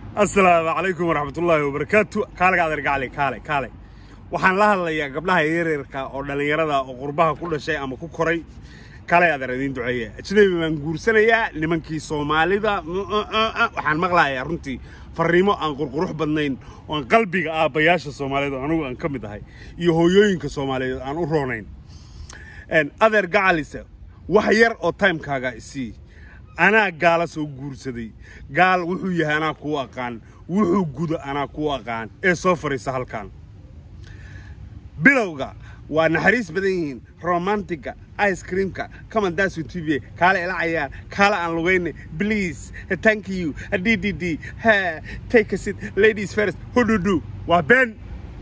asalaamu calaykum waraxmatullaahi wabarakaatu kaaliga adeer gacli kaale kaale waxaan la hadlayaa gabdhaha yaryarka oo dhallinyarada oo qurbaha ku dhashay ama ku koray kaale adeer idiin duceeya ajnabi baan guursanayaa nimankii soomaalida waxaan maqlahayaa runtii farriimo aan qurqurux badnayn oo aan qalbiga aabbayaasha soomaalida anugu aan ka mid ahay iyo hooyooyinka soomaaliyeed aan u roonayn adeer gacalise wax yar oo timekaaga isii anaa gaala soo guursaday gaal wuxuu yahay anaa kuu aqaan wuxuu gudo anaa kuu aqaan ee soo fadhiisa halkan bilowga waa naxariis badan yihiin romantiga ice creamka kamandasu tv kaale ila cayaar kaale aan lugayne please thank you d d d ha take a seat ladies first hududu waa been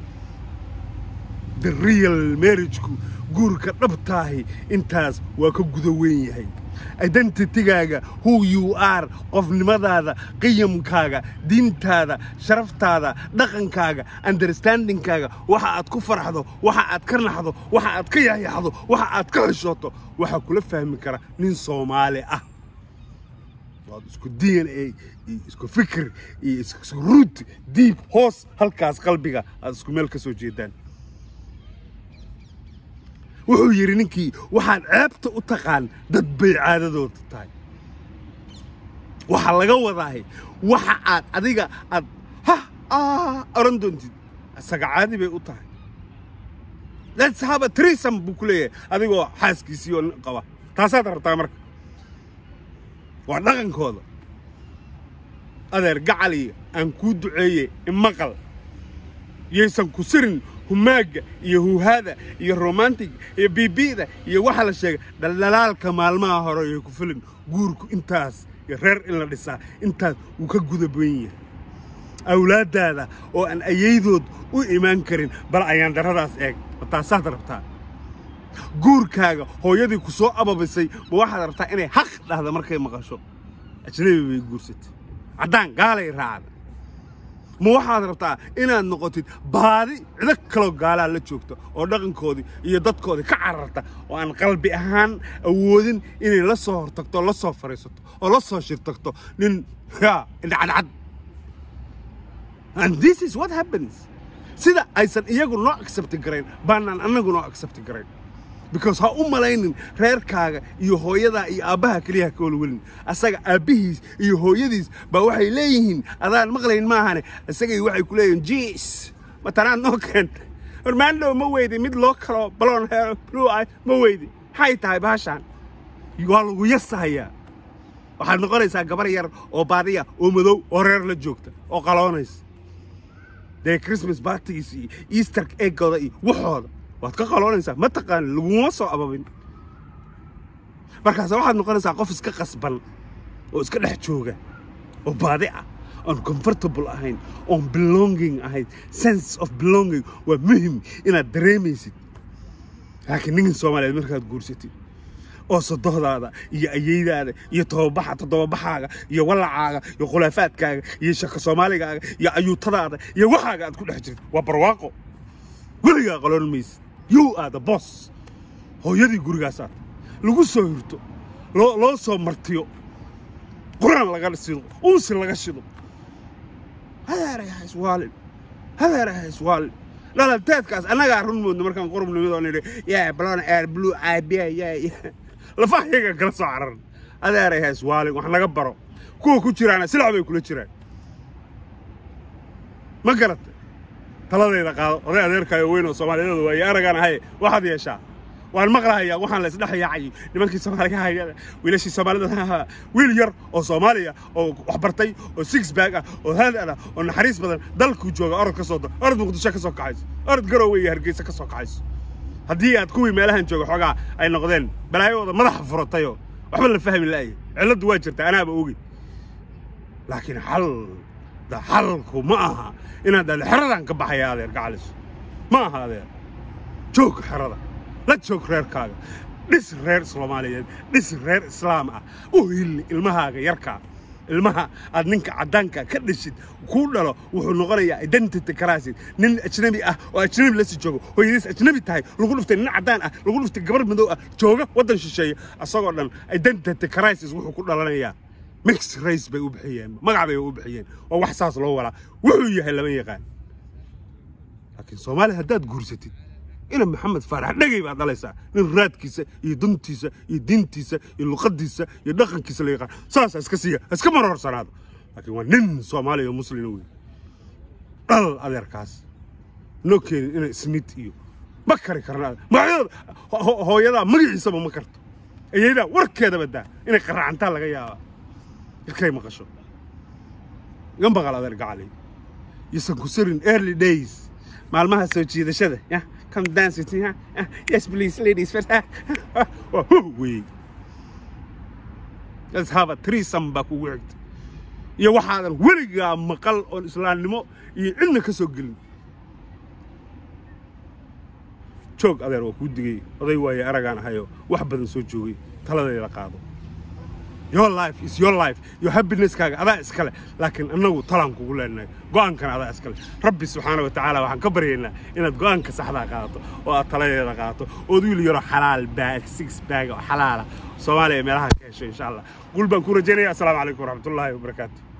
the real marriageku guurka dhabtaahi intaas waa ka guda weyn yahay identitygaaga who you are qofnimadaada qiyamkaaga diintaada sharaftaada dhaqankaaga understandingkaaga waxa aad ku farxdo waxa aad ka naxdo waxa aad ka yaxyaxdo waxa aad ka xishooto waxaa kula fahmi kara nin soomaali ah waad isku d n a iyo isku fikir iyo isku ruut diib hoos halkaas qalbiga aad isku meel ka soo jeedaan wuxuu yidhi ninkii waxaad ceebta u taqaan dad bay caadadooda tahay waxaa laga wadaahay waxa aad adiga aad ha oran doontid isaga caadi bay u tahay let's have a trisam buu ku leeyahay adigoo xaaskiisii oo qaba taasaad rabtaa marka waa dhaqankooda adeer gacaliya aan kuu duceeye imaqal yaysan ku sirin humaaga iyo huuhaada iyo romantig iyo bibi'da iyo waxa la sheegay dhaldhalaalka maalmaha hore iyo ku filin guurku intaas iyo reer in la dhisaa intaas wuu ka guda badan yahay awlaaddaada oo aan ayaydood u imaan karin bal ayaan darradaas eeg ma taasaad rabtaa guurkaaga hooyadii ku soo ababisay ma waxaad rabtaa inay xaq dhahda markay maqasho ajnabi bay guursatay caddaan gaalay raacda ma waxaad rabtaa inaad noqotid baadi cido kaloo gaalaa la joogta oo dhaqankoodii iyo dadkoodii ka cararta oo aan qalbi ahaan awoodin inay la soo hortagto la soo fadhiisato oo la soo shirtagto nin ya indhacadcad and this is what happens sida aysan iyagu noo accepti garayn baanaan annagu noo accepti garayn because ha u malaynin reerkaaga iyo hooyadaa iyo aabbaha keliyaha ka walwelin asaga aabbihiis iyo hooyadiis baa waxay leeyihiin adaan maqlayn maahane isagay waxay ku leeyihiin jiis matanaad noo keentay hormaandhow ma weydi mid loo kaloo balon heer blue eye ma weydi maxay tahay baashaan waa lagu yasahayaa waxaad noqonaysaa gabar yar oo baadiya oo madow oo reer la joogta oo qaloonaysa dee christmas bartigiis iyo easter eggooda iyo waxooda waad ka qaloonaysaa ma taqaan laguma soo ababin markaase waxaad noqonaysaa qof iska qasban oo iska dhex jooga oo baadi ah oon comfortable ahayn oon belonging ahayn sense of belonging waa muhim inaad dareemaysid laakiin ninkan soomaaliyeed markaad guursatid oo sodohdaada iyo ayeydaada iyo tobabaxa toddobabaxaaga iyo walacaaga iyo khulaafaadkaaga iyo shaka soomaaligaaga iyo ayuutadaada iyo waxaaga aad ku dhex jirtid waa barwaaqo weligaa qaloon maysid you are the boss hooyadii gurigaasaad lagu soo hirto loo loo soo martiyo quraan laga shido unsi laga shido hadeeray ha iswaalin hadeeray ha iswaalin dhalalteedkaas annagaa run moodna markaan qurub nimid oo nidhi yaa balon air blue aabiya yaa lafaha yaga kala soo cararan adeeray ha iswaalin wax naga baro kuwa ku jiraana silac bay kula jiraan ma garata taladayda qaado oday adeerkaayo weyn oo soomaaliyeed waaye aragaan ahay waxaad yeeshaa waan maqlahayaa waxaan la isdhex yaacay nimankii soomaaliga hayada wiilashii soomaalida wiil yar oo soomaaliya oo wax bartay oo six bag ah oo haadad ah oo naxariis badan dalkuu jooga orod ka soo orod muqdisho ka soo kaxayso orod garoowe iyo hargeysa ka soo kaxayso haddii aad kuwii meelahan jooga xoogaa ay noqdeen balaayadooda madaxa furatayoo waxba la fahmi la'aya cilladdu waa jirta anaaba ogi laakiin xal da xalku ma aha inaad dhahdo xeradan ka baxaya adeer gacalis ma aha adeer joog xerada la joog reerkaaga dhis reer soomaaliyeed dhis reer islaam ah u hilli ilmahaaga yarkaa ilmaha aad ninka caddaanka ka dhishid kuu dhalo wuxuu noqonayaa identity crisis nin ajnabi ah oo ajnabi la sii joogo hooyadiis ajnabi tahay lagu dhuftay nin caddaan ah lagu dhuftay gabar madow ah jooga waddan shisheeye asagoo dhan identity crisis wuxuu ku dhalanayaa mix race bay u bixiyeen magac bay u bixiyeen oo wax saas loo walaa wuxuu yahay lama yaqaan laakiin soomaaliya haddaad guursatid ina maxamed faarax dhegay baad dhalaysaa nin raadkiisa iyo dantiisa iyo diintiisa iyo luqadiisa iyo dhaqankiisa la yaqaan saasa iska siiya iska maroorsanaado laakiin waa nin soomaaliya oo muslina wey dhal adeerkaas noo keenin ina smith iyo ma kari karna magacyada hooyadaa magaciisaba ma karto eyadaa warkeedaba daa inay qaraacantaa laga yaabaa irkay maqasho iga maqal adeer gacalay iyosan ku sarin early days maalmaha soo jiidashada ya come dance with me huh? Uh, yes please ladies first waa hu wey let's have a threesome baa kugu xigta iyo waxaadan weligaa maqal oon islaamnimo iyo cidna ka soo gelin joog adeer waa kuu digay oday waaye aragaan ahayo wax badan soo joogay taladayda qaado your life is your life your happiness-kaaga adaa iskale laakiin annagu talaan kugu leenahay go'aankana adaa iskale rabbi subxaana wa tacaala waxaan ka baryaynaa inaad go'aanka saxdaa qaadato oo aad taladeeda qaadato ood wiil yaroo xalaal baag six baag oo xalaala soomaaliya meelaha ka hesho insha allah guul baan ku rajaynaya assalaamu calaykum waraxmatullaahi wabarakaatu